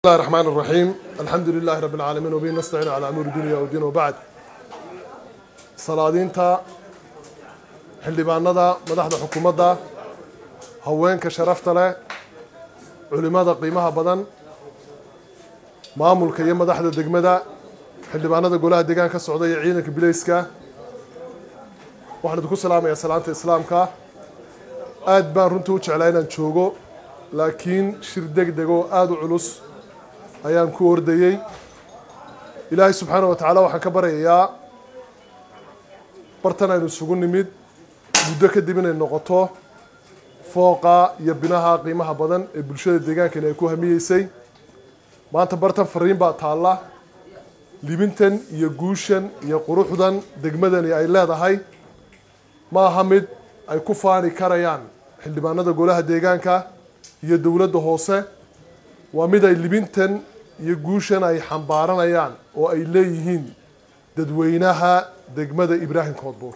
الله الرحمن الرحيم الحمد لله رب العالمين وبه نستعين على أمور الدنيا والدين وبعد salaadiinta xildhibaanada madaxda xukuumadda haweenka sharafta leh culimada qiimaha badan maamulka iyo madaxda degmada xildhibaanada golaha deegaanka ka socda iyo ciidanka bilayska waxaan idinku salaamayaa salaanta islaamka aad baan runtii u jeclaa inaan joogo laakiin shir deg deg oo aada u culus ayaan ku ordayey ilaahay subxaana wa tacaala waxaan ka baryayaa bartan aynu isugu nimid muddo kadib inay noqoto fooqa iyo binaha qiimaha badan ee bulshada deegaankani ay ku hamiyeysay maanta bartan fariin baa taalla libintan iyo guushan iyo quruxdan degmadani ay leedahay ma aha mid ay ku faani karayaan xildhibaanada golaha deegaanka iyo dowladda hoose waa mid ay libintan iyo guushan ay xambaaranayaan oo ay leeyihiin dadweynaha degmada ibraahim koodbuur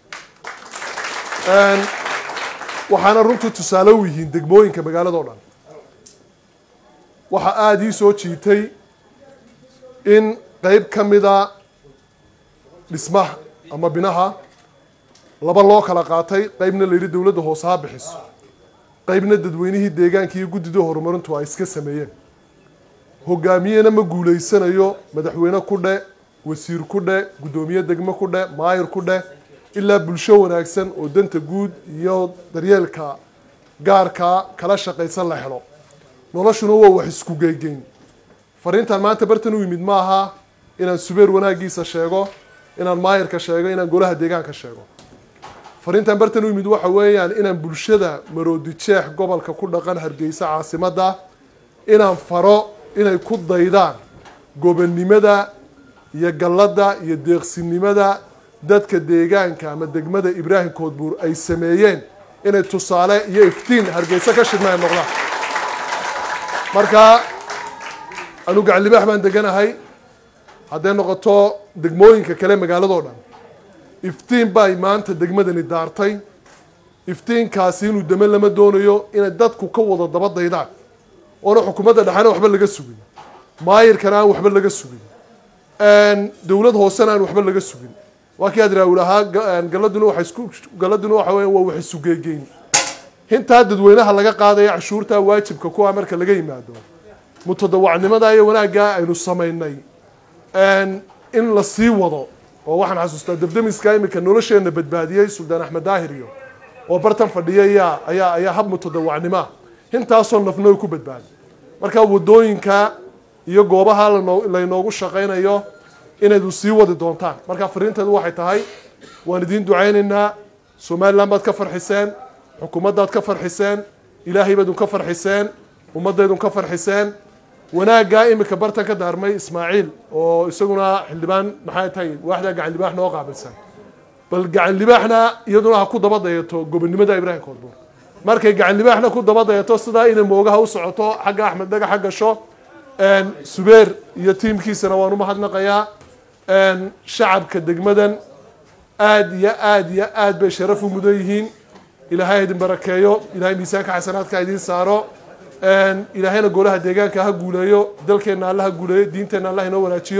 waxaana runtii tusaale u yihiin degmooyinka magaalada o dhan waxaa aada ii soo jiitay in qeyb ka mida dhismaha ama binaha laba loo kala qaatay qeybna la yidhi dowladda hoose ha bixiso qeybna dadweynihii deegaanka iyo guddida horumarintu ay iska sameeyeen hogaamiyena ma guulaysanayo madaxweyne ku dhe wasiir ku dhe guddoomiye degmo ku dhe maayir ku dhe ilaa bulsho wanaagsan oo danta guud iyo daryeelka gaarka kala shaqaysan la helo noloshuna waa wax isku geygeyn fariintan maanta bartan u yimid maaha inaan subeer wanaagiisa sheego inaan maayirka sheego inaan golaha deegaanka sheego fariintan bartan u yimid waxa weeyaan inaan bulshada maroodi jeex gobolka ku dhaqan hargeysa caasimadda inaan faro inay ku daydaan gobonnimada iyo galladda iyo deeqsinimada dadka deegaanka ama degmada ibraahim koodbuur ay sameeyeen inay tusaale iyo iftiin hargeysa ka shidma ay noqdaan marka anu gacanlibaax baan deganahay hadday noqoto degmooyinka kale magaaladoo dhan iftiin bay maanta degmadani daartay iftiinkaasi inuu dame lama doonayo inay dadku ka wada daba daydaan oona xukuumadda dhexena waxba laga sugin maayirkana aan waxba laga sugin dowlad hoosena aan waxba laga sugin waa kii adraawil ahaa galaduna waa isku galaduna waxa weya waa wax isugeegeyn hintaa dadweynaha laga qaadaya cashuurta waajibka kuwa marka laga yimaado mutadawacnimada iyo wanaagga aynu samaynay in la sii wado oo waxaan xasuustaa dabdamiska imika nolosheena badbaadiyey suldaan axmed daahir iyo oo bartan fadhiya ayaa ayaa ayaa hab mutadawacnimoa hintaasoo nafnooy ku badbaaday marka wadooyinka iyo goobaha laynoogu shaqaynayo inaydu sii wadi doontaan marka fariinteedu waxay tahay waan idiin ducaynaynaa somaliland baad ka farxiseen xukuumaddaad ka farxiseen ilaahay baad unka farxiseen ummaddaydun ka farxiseen wanaaggaa imika bartan ka daarmay ismaaciil oo isaguna xildhibaan maxay tahay waaxdaa gacan libaax noo qaabilsan bal gacan libaaxna iyaduna ha ku daba dayato gobonnimada ibraahim koodbuur markay gacan libaaxna ku daba dayato sidaa inay moogaha u socoto xagga axmed dhagaxa gasho subeer iyo tiimkiisana waan umahadnaqayaa shacabka degmadan aada iyo aada iyo aad bay sharaf u mudan yihiin ilaahay idin barakeeyo ilahay miisaanka xasanaadka idiin saaro ilaahayna golaha deegaanka ha guuleeyo dalkeenna alla ha guuleeyo diinteenna allah inoo wanaajiyo